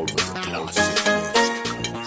over the classic.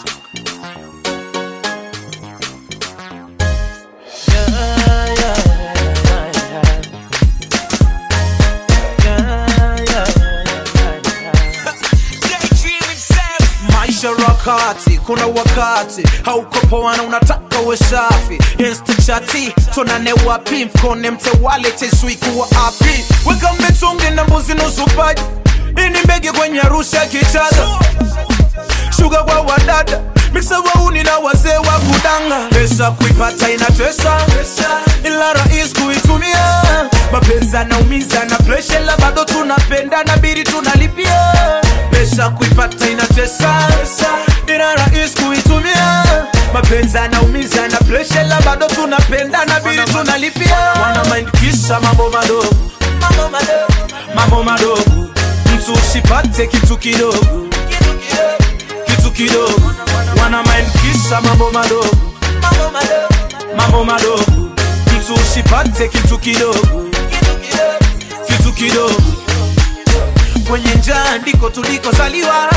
maisha rakati kuna wakati hauko poa na unataka uwe safi instachati tonane wapi mfukone mtewale tesui kuwa api weka mbetungi na mbuzi nusu paji ini mbege kwenye harusi ya kichaga shuga kwa wadada miksa wauni na wazee wa kudanga pesa kuipata inatesa ila rais kuitumia mapenzi anaumiza na presha la bado tunapenda na biri tunalipia pesa kuipata inatesa ila rais kuitumia mapenzi anaumiza na presha la bado tunapenda na biri tunalipia wana mind kisa mambo madogo mambo madogo mtu usipate kitu kidogo kitu kidogo wana mind kisa mambo madogo mambo madogo mtu usipate kitu kidogo kitu kidogo kwenye njaa ndiko tulikozaliwa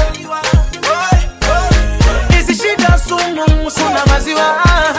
hizi shida sumu suna maziwa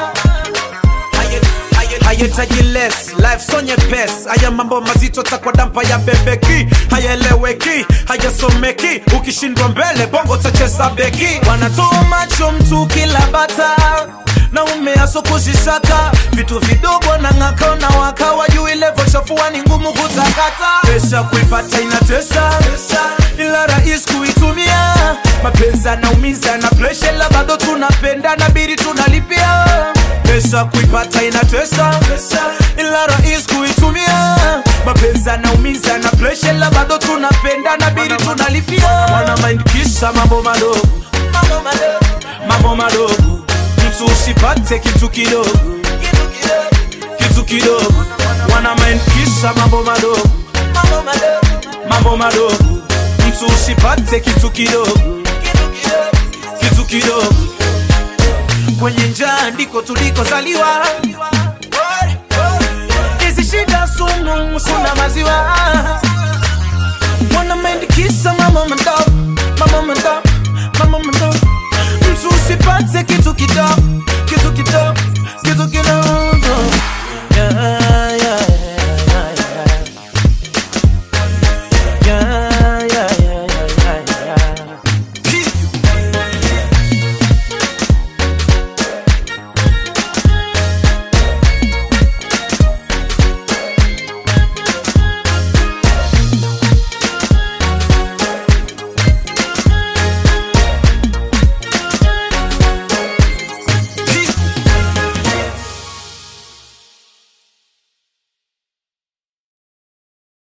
hayetaji less life so nyepes haya mambo mazito takwa dampa ya bebeki hayaeleweki hayasomeki ukishindwa mbele bongo tacheza beki wanatoa macho mtu kila bata na umeaso kuzisaka vitu vidogo na ng'aka na waka wajui levo chafua ni ngumu kutakata pesa kuipata inatesa ila rais kuitumia mapenzi anaumiza na presha la bado tunapenda na biri tunalipia pesa kuipata inatesa ila rais kuitumia mapenzi anaumiza na presha la bado tunapenda na biri tunalipia wana mind kisa mambo madogo mambo madogo mtu usipate kitu kidogo kitu kidogo wana mind kisa mambo madogo mambo madogo mtu usipate kitu kidogo kitu kidogo kwenye njaa ndiko tulikozaliwa hizi shida sumu suna maziwa